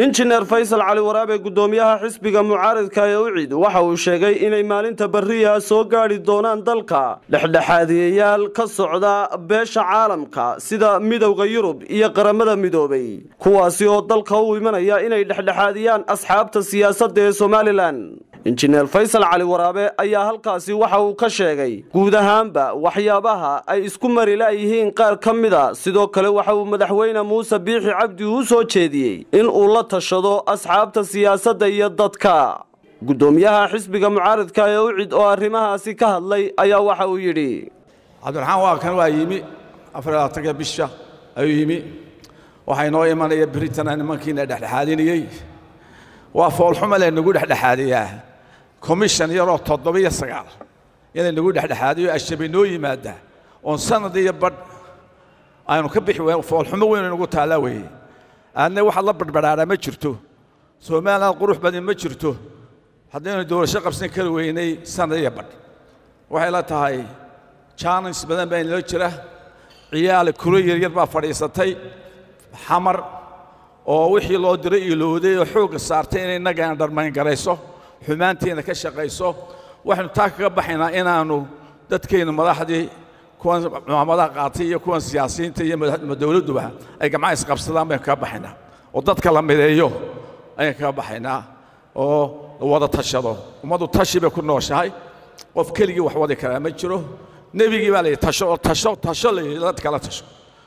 injineer faysal cali waraabe guddoomiyaha xisbiga mucaaridka ee ucid waxa uu sheegay inay maalinta beriya soo gaadhi doonaan dalka dhexdhexaadiyayaal ka socda beesha caalamka sida midowda yurub iyo qaramada midoobay kuwaasi oo dalka u imanaya inay dhexdhexaadiyaan asxaabta siyaasadda ee somalilan injineer faysal cali waraabe ayaa halkaasi waxa uu ka sheegay guud ahaanba waxyaabaha ay isku mari la'yihiin qaar ka mida sidoo kale waxa uu madaxweyne muuse biixi cabdi u soo jeediyey in uu la tashado asxaabta siyaasadda iyo dadka guddoomiyaha xisbiga mucaaridka ee ucid oo arrimahaasi ka hadlay ayaa waxa uu yidhi cabdiraxmaan waa kan waa yimi afarlaatanka bisha ayuu yimi waxaa inoo imanaya britana nimankiina dhexdhexaadinayey waa foolxuma le nagu dhexdhexaadiyaa commission yaroo toddobiyo sagaal inay nagu dhexdhexaadiyo ashabe noo yimaada oon sanad iyo badh aynu ka bixi weyn foolxumo weyn nagu taallaa weeye aadna waxaad la badhbadhaaraa ma jirto somaliland qurux badan ma jirto haddaynu doorasho qabsan kari weynay sanad iyo badh waxay la tahay jaanis badan baa inoo jira ciyaal kuro yaryar baa fadhiisatay xamar oo wixii loo diray ilowday oo xoogga saartay inay innagaan dharmayn garayso xumaantiina ka shaqayso waxaynu taa kaga baxaynaa inaannu dadkaynu madaxdii kuwan mucaamadaha qaatay iyo kuwan siyaasiyiinta iyo dowladduba ay gamcaha isqabsadaan baynu kaga baxaynaa oo dadka la mideeyo ayaan kaga baxaynaa oo la wada tashado ummaddu tashi bay ku nooshahay qof keligii wax wadi karaa ma jiro nebigii baa layidhi tasho oo tasho tasho layidhi dadka la tasho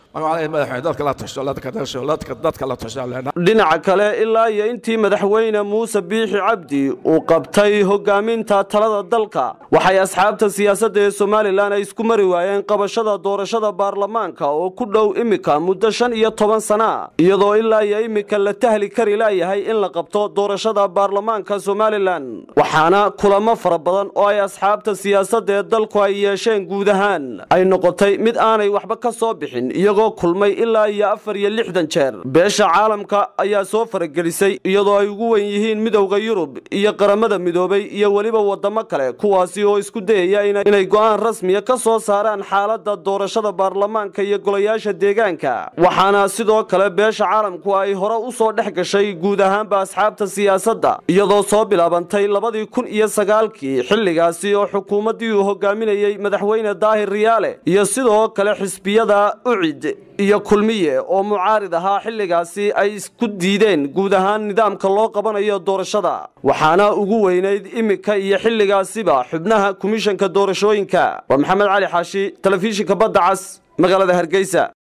dhinaca kale ilaa iyo intii madaxweyne muuse biixi cabdi uu qabtay hogaaminta talada dalka waxay asxaabta siyaasadda ee somalilan ay isku mari waayeen qabashada doorashada baarlamaanka oo ku dhow imika muddo shan iyo toban sana iyadoo ilaa iyo imika la tahli kari laayahay in la qabto doorashada baarlamaanka somalilan waxaana kulamo fara badan oo ay asxaabta siyaasadda ee dalku ay yeesheen guud ahaan ay noqotay mid aanay waxba ka soo bixin iyagoo kulmay ilaa iyo afar iyo lixdan jeer beesha caalamka ayaa soo faragelisay iyadoo ay ugu wen yihiin midowda yurub iyo qaramada midoobay iyo weliba waddamo kale kuwaasi oo isku dayaya inay go'aan rasmiya ka soo saaraan xaaladda doorashada baarlamaanka iyo golayaasha deegaanka waxaana sidoo kale beesha caalamku ay hore u soo dhex gashay guud ahaanba asxaabta siyaasadda iyadoo soo bilaabantay labadii kun iyo sagaalkii xilligaasi oo xukuumaddii uu hogaaminayey madaxweyne daahir riyaale iyo sidoo kale xisbiyada ucid iyo kulmiye oo mucaarid ahaa xilligaasi ay isku diideen guud ahaan nidaamka loo qabanayo doorashada waxaana ugu weynayd imika iyo xilligaasiba xubnaha komishanka doorashooyinka waa maxamed cali xaashi telefishinka badda cas magaalada hargeysa